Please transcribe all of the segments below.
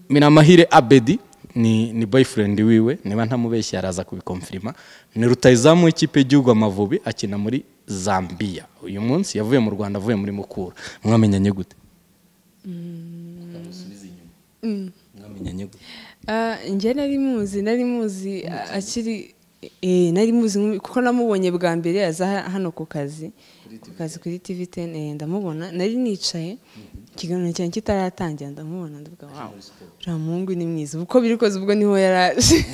Miramahire Abedi ni ni boyfriend wiwe niba ntamubeshya araza kubikomfirima ni rutayizamu w'ikipe y'igihugu Amavubi akina muri Zambia uyu munsi yavuye mu Rwanda avuye muri Mukura mwamenyanye gute mwamenyanye gute njye nari muzi nari muzi akiri eh, nari muzi nk'u- kuko namubonye bwa mbere aza ha- hano ku kazi ku kazi kuri tv ten eh, ndamubona nari nicaye ikiganiro cyanjye kitaratangira ndamubona ndavuga wawo uriya muhungu ni mwiza uko biri kose ubwo niho yaraje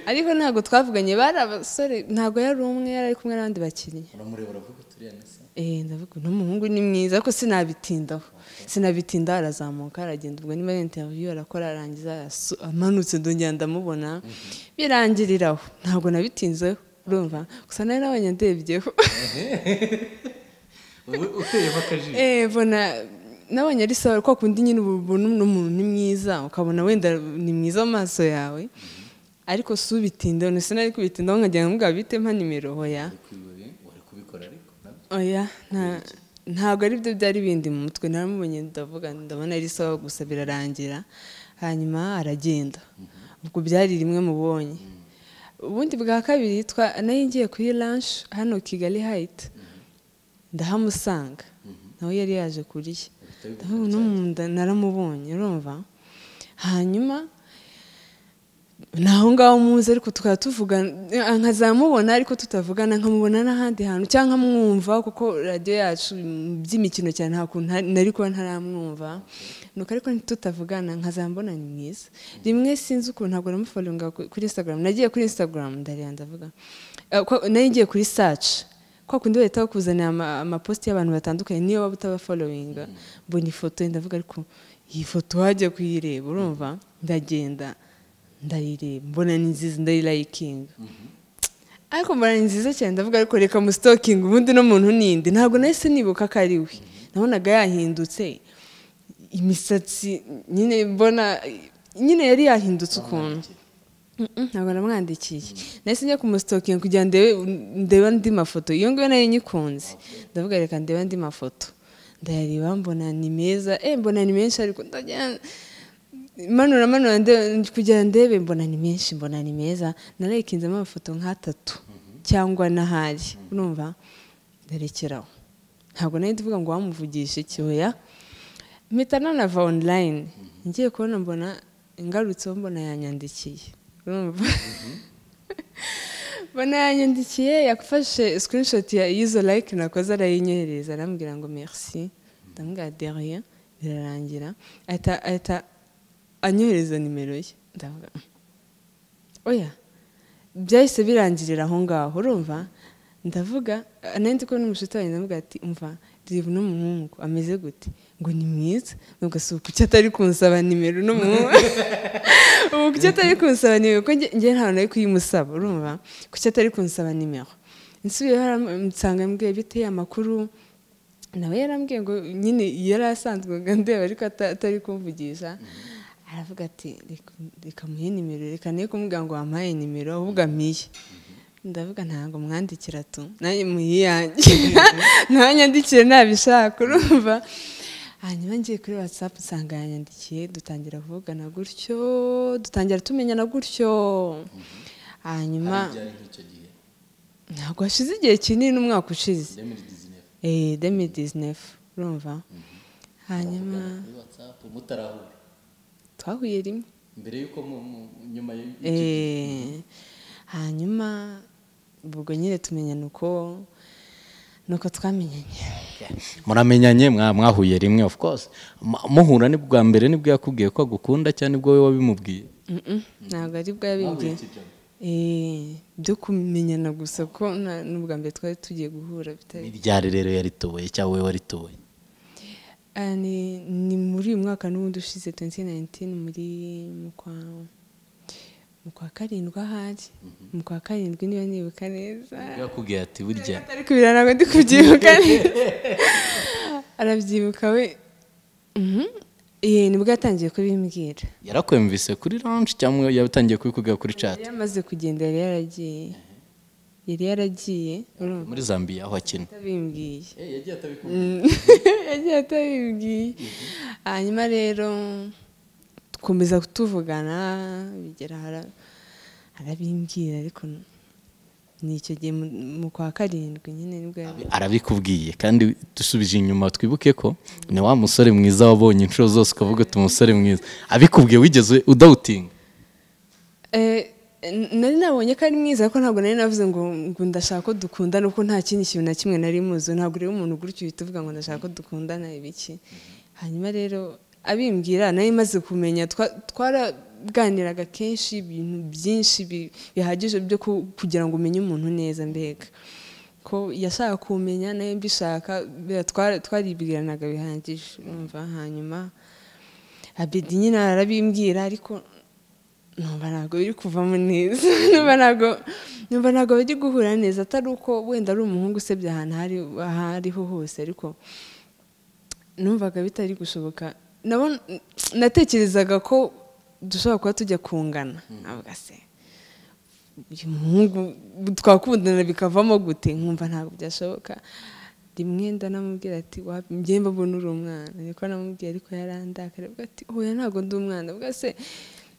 ariko ntabwo twavuganye bari abasore ntabwo yari umwe yari ari kumwe n'abandi bakiriya uramureba uravuga turiya nese Eh, ndavuga uno muhungu ni mwiza ko sinabitindaho sinabitinda arazamuka aragenda ubwo niba ari interview arakora arangiza arasu- amanutse ndongera ndamubona birangiriraho ntabwo nabitinzeho urumva gusa nari nabonye ndebyeho uteyemo akajisho Eh, mbona nabonye ari sawa kwa kundi nyine ubu ubona n'umuntu ni mwiza ukabona wenda ni mwiza mu maso yawe ariko si ubitindaho ntese nari kubitindaho nkagenda mubwira bite mpa nimero hoya wari kubikora ariko nabyo oya nta ntabwo ari byo byari bindi mu mutwe naramubonye ndavuga nti ndabona ari sawa gusa birarangira hanyuma aragenda ubwo byari rimwe mubonye ubundi bwa kabiri twa nayo ngiye kuri lunch hano kigali hayiti ndahamusanga nawe yari yaje kurya ndavuga uno munda naramubonye urumva hanyuma ni aho ngaho muzi ariko tukaba tuvugana nkazamubona ariko tutavugana nkamubona n'ahandi hantu cyangwa nkamwumva kuko radiyo yacu mm, by'imikino cyane nta kuntu hari- nari kuba ntaramwumva nuko ariko ntitutavugana nkazambona ni mwiza rimwe sinzi ukuntu ntabwo namufolinga kuri instagram nagiye kuri instagram ndareba ndavuga Eh, kwa- nari ngiye kuri search kwa kundi bahita bakuzanira ama- amapositi y'abantu batandukanye niyo waba utabafolowinga mbona ifoto ye ndavuga ariko iyi foto wajya kuyireba urumva ndagenda ndarire mbona ni nziza ndayirayikinga ariko mbona ni nziza cyane ndavuga ariko reka musitokinga ubundi no muntu nindi ntabwo nahise nibuka ko ari we nabonaga yahindutse imisatsi nyine mbona nyine yari yahindutse ukuntu Mm-mm, ntabwo namwandikiye nahise njya kumusitokinga kugira ngo ndebe ndebe andi mafoto iyo ngiyo nayo nyikunze ndavuga reka ndebe andi mafoto ndayareba mbona ni meza eh mbona ni menshi ariko ndagenda manura manura nde- kugira ndebe mbona ni menshi mbona ni meza narayikinzemo amafoto nk'atatu cyangwa n'ahari urumva ndarekeraho ntabwo nari tuvuga ngo wamuvugishe ikihoya mpita nanava online ngiye kubona mbona ingarutseho mbona yanyandikiye urumva mbona yanyandikiye yafashe screenshot ya y'izo like nakoze arayinyohereza arambwira ngo merci ndamubwira de rien birarangira ahita ahita anyohereza nimero ye ndavuga oya byahise birangirira aho ngaho urumva ndavuga nanjye ko n'umushuti wanjye ndavuga ati umva reba uno muhungu ameze gute ngo ni mwiza nubwo si uku atari kunsaba nimero uno muhungu ubu kuki atari kunsaba nimero kuko njye- njye ntawe nari kuyimusaba urumva kuki atari kunsaba nimero nsubiyeho aram- nsanga mbwiye bite amakuru nawe yarambwiye ngo nyine yari asanzwe ngo ndeba ariko ata- atari kumvugisha aravuga ati "Reka- reka muhe nimero reka ne kumubwira ngo wampaye nimero ahubwo ampiye ndavuga ntabwo mwandikira tu nanjye muyiyange ntanyandikire ntabishaka urumva hanyuma ngiye kuri whatsapp nsanga yanyandikiye dutangira kuvugana gutyo dutangira tumenyana gutyo hanyuma byari nk'icyo gihe ntabwo hashize igihe kinini umwaka ushize demiri dizinefu Eh, 2019 urumva hanyuma kuri watsapu mutarahura twahuye rimwe mbere y'uko mu- mu- nyuma y'icyo gihe Eh, hanyuma ubwo nyine tumenyana uko nuko twamenyanye muramenyanye mwa- mwahuye rimwe of course Ma- muhura ni bwa mbere nibwo yakubwiye ko agukunda cyane nibwo wowe wabimubwiye Mm-mm, ntabwo ari bwa Wahuye bindi iki joro? byo kumenyana gusa ko na- n'ubwa mbere twari tugiye guhura bitari ni ryari rero yarituye cyangwa wowe warituye Ah, ni ni muri uyu mwaka n'ubundi ushize 2019 muri mu kwa mu kwa karindwi ahari mu kwa karindwi niba nibuka neza yakubwiye ati burya ariko biriya ntabwo ndi kubyibuka neza arabyibuka we Mhm. Eh, nibwo yatangiye kubimbwira yarakwemvise kuri launch cyangwa yatangiye kubikubwira kuri chat yari yamaze kugenda yari yaragiye yari yaragiye urumva muri Zambia aho akina atabimbwiye yagiye atabikubwira Mm. yagiye atabibwiye hanyuma rero dukomeza kutuvugana bigera hara- arabimbwira ariko ni icyo gihe mu- mu kwa karindwi nyine nibwo arabikubwiye kandi dusubije inyuma twibuke ko ni wa musore mwiza wabonye inshuro zose ukavuga uti umusore mwiza abikubwiye wigeze udawutinga Eh, n- nari nabonye ko ari mwiza ariko ntabwo nari navuze ngo ngo ndashaka ko dukundana kuko nta kindi kintu na kimwe nari muzi ntabwo rero umuntu gutyo uhita uvuga ngo ndashaka ko dukundana ibiki hanyuma rero abimbwira nari maze kumenya twa- twaraganiraga kenshi ibintu byinshi bi- bihagije byo ku- kugira ngo umenye umuntu neza mbega ko yashaka kumenya nawe mbishaka bya- twara- twaribwiranaga bihagije umva hanyuma abedi nyine arabimbwira ariko numva ntabwo biri kuvamo neza numva ntabwo numva ntabwo biri guhura neza atari uko wenda ari umuhungu usebye ahantu ahari- aho ariho hose ariko numvaga bitari gushoboka nabo- natekerezaga ko dushobora kuba tujya kungana ntabwo se uyu muhungu twakundana bikavamo gute nkumva ntabwo byashoboka rimwe ndanamubwira ati njyewe mbabona uri umwana niko namubwiye ariko yarandakara avuga ati oya ntabwo ndi umwana ubwo se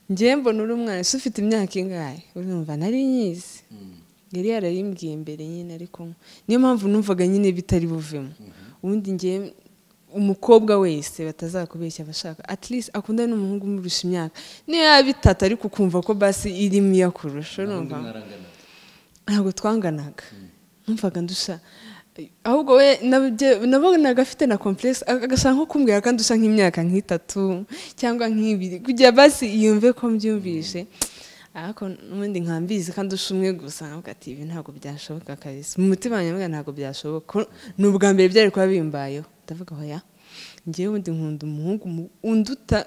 njyewe mbona uri umwana ese ufite imyaka ingahe urumva nari nyizi yari yarayimbwiye mbere nyine ariko niyo mpamvu numvaga nyine bitari buvemo ubundi njyewe umukobwa wese batazakubeshya abashaka at least akundana n'umuhungu umurusha imyaka niyo yaba itatu ariko ukumva ko basi irimo iyo kurusha urumva ntabwo twanganaga numvaga ndusha ahubwo we nabyo- nabonaga afite na complexe agashaka nko kumbwira ko ndusha nk'imyaka nk'itatu cyangwa nk'ibiri kugira basi yumve ko mbyumvise ariko n'ubundi nkambizi kandi usha umwe gusa nkavuga ati ibi ntabwo byashoboka kabisa mu mutima wanjye mvuga ntabwo byashoboka ni ubwa mbere byari kuba bimbayeho ndavuga hoya ngewe ubundi nkunda umuhungu mu- unduta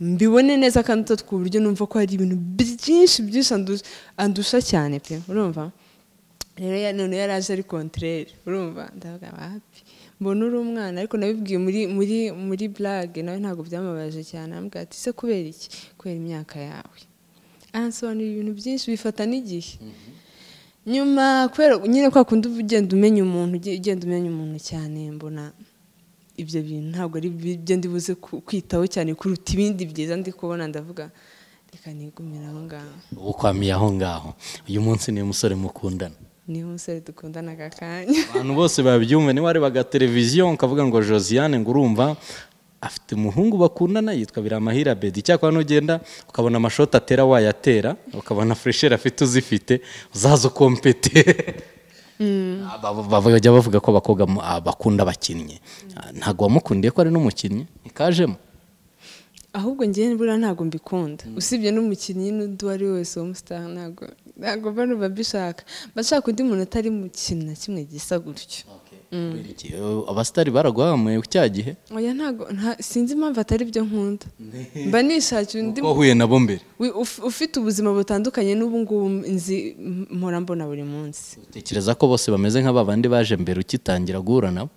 mbibone neza kandi utatu ku buryo numva ko hari ibintu byinshi byinshi andu- andusha cyane pe urumva rero ya- none yari aje ari kontereri urumva ndavuga wapi mbona uri umwana ariko nabibwiye muri muri muri burage nawe ntabwo byamubabaje cyane arambwira ati se kubera iki kubera imyaka yawe aransobanurira ibintu byinshi bifata n'igihe nyuma kubera nyine kwa kundi uba ugenda umenya umuntu uge- ugenda umenya umuntu cyane mbona ibyo bintu ntabwo ari ibyo ndi buze ku- kwitaho cyane kuruta ibindi byiza ndi kubona ndavuga reka nigumire aho ngaho ukwamiye aho ngaho uyu munsi ni umusore mukundana niho umusore dukundana aka kanya abantu bose babyumva niba warebaga televiziyo ukavuga ngo josiane ngo urumva afite umuhungu bakundana yitwa biramahira bedi icyakora nugenda ukabona amashoti atera wayatera ukabona furesheri afite uzifite uzaza ukompete Aba- aba- bajya bavuga ko abakobwa mu- ah, bakunda abakinnyi Ah, ntabwo wamukundiye ko ari n'umukinnyi ntikajemo ahubwo njyewe buriya ntabwo mbikunda usibye n'umukinnyi n'undi uwo ari we wese w'umusitari ntabwo ntabwo mba numva mbishaka mba nshaka undi muntu atari mu kintu na kimwe gisa gutyo Kubera iki? Eh, abasitari baraguhamuye cya gihe oya ntabwo nta- sinzi impamvu atari byo nkunda mba nishakiye undi uko wahuye nabo mbere wi- uf- ufite ubuzima butandukanye n'ubu ngubu nzi mpora mbona buri munsi utekereza ko bose bameze nka ba bandi baje mbere ukitangira guhura nabo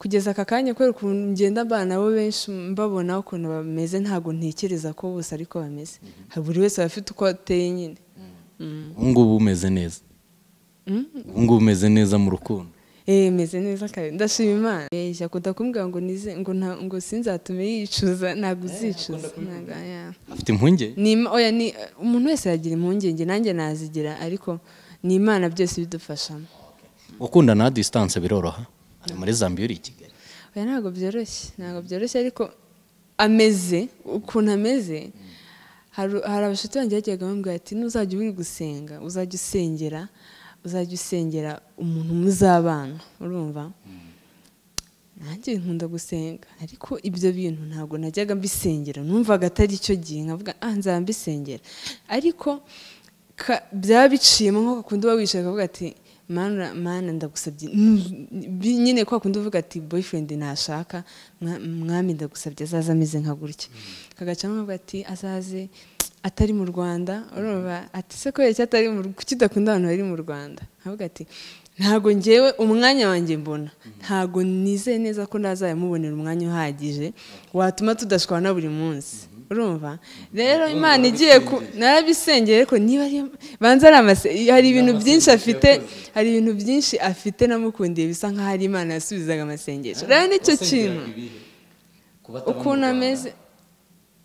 kugeza aka kanya kubera ukuntu ngenda mbana nabo benshi mbabona ukuntu bameze ntabwo ntekereza ko bose ariko bameze buri wese aba afite uko ateye nyine ubu ngubu umeze neza ubu ngubu umeze neza mu rukundo eee meze neza kandi ndashima imana eee akunda kumbwira ngo nize ngo nta ngo sinzatume yicuza ntabwo uzicuza ntabwo aya afite impungenge ni ima- oya ni umuntu wese yagira impungenge nanjye nazigira ariko ni imana byose ibidufashamo gukundana na disitanse biroroha hano muri zambia uri i kigali oya ntabwo byoroshye ntabwo byoroshye ariko ameze ukuntu ameze hari hari abashuti banjye bajyaga bambwira ati nuzajya uri gusenga uzajya usengera uzajya usengera umuntu muzabana urumva nanjye nkunda gusenga ariko ibyo bintu ntabwo najyaga mbisengera numvaga atari cyo gihe nkavuga ah nzaba mbisengera ariko ka- byaba biciyemo nko kundi uba wicaye ukavuga ati mana mana ndagusabye Mm, bi- nyine kwa kundi uvuga ati boyfriend ntashaka mwa- mwami ndagusabye azaze ameze nka gutya kagacamo ukavuga ati azaze atari mu rwanda urumva ati se kubera iki atari mu kuki udakunda abantu bari mu rwanda nkavuga ati ntabwo ngewe umwanya wanjye mbona ntabwo nizeye neza ko ntazabimubonera umwanya uhagije watuma tudashwana buri munsi urumva rero imana igiye ku narabisengeye ariko niba ari- banza ari amase- hari ibintu byinshi afite hari ibintu byinshi afite namukundiye bisa nkaho ari imana yasubizaga amasengesho rero nicyo kintu ukuntu ameze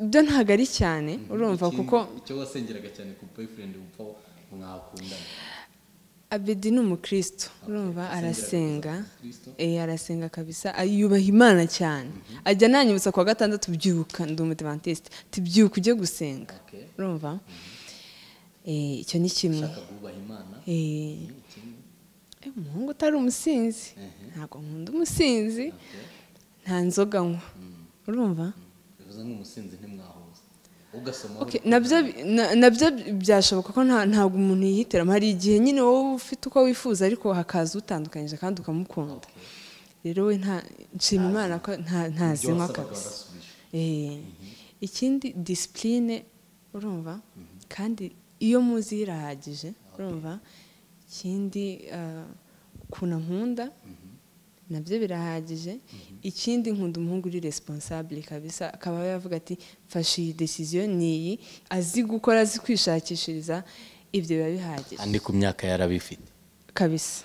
byo ntabwo ari cyane urumva kuko icyo wasengeraga cyane ku boyfriend upfa mwakundana abedi ni umukristo urumva asengera arasenga kabisa Kristo? eh arasenga kabisa ay- yubaha imana cyane ajya ananyibutsa ku wa gatandatu byuka ndi umudivantiste tubyuka ujye gusenga Okay. urumva Eh, icyo ni kimwe ushaka kubaha imana Eh, eh, umuhungu utari umusinzi ntabwo nkunda umusinzi nta nzoga nywa urumva bivuze nk'umusinzi ntimwahuza ugasoma Okay, nabyo na- nabyo byashoboka ko nta- ntabwo umuntu yihitiramo hari igihe nyine wowe ufite uko wifuza ariko hakaza utandukanyije kandi ukamukunda rero we nta nshima imana ko nta- ntazinywa kabisa Eh, ikindi disipurine urumva kandi iyo muzi irahagije urumva ikindi ah, ukuntu nkunda nabyo birahagije ikindi nkunda umuhungu uri responsable kabisa akaba yavuga ati mfashe iyi decision ni iyi azi gukora azi kwishakishiriza ibyo biba bihagije andi ku myaka yarabifite kabisa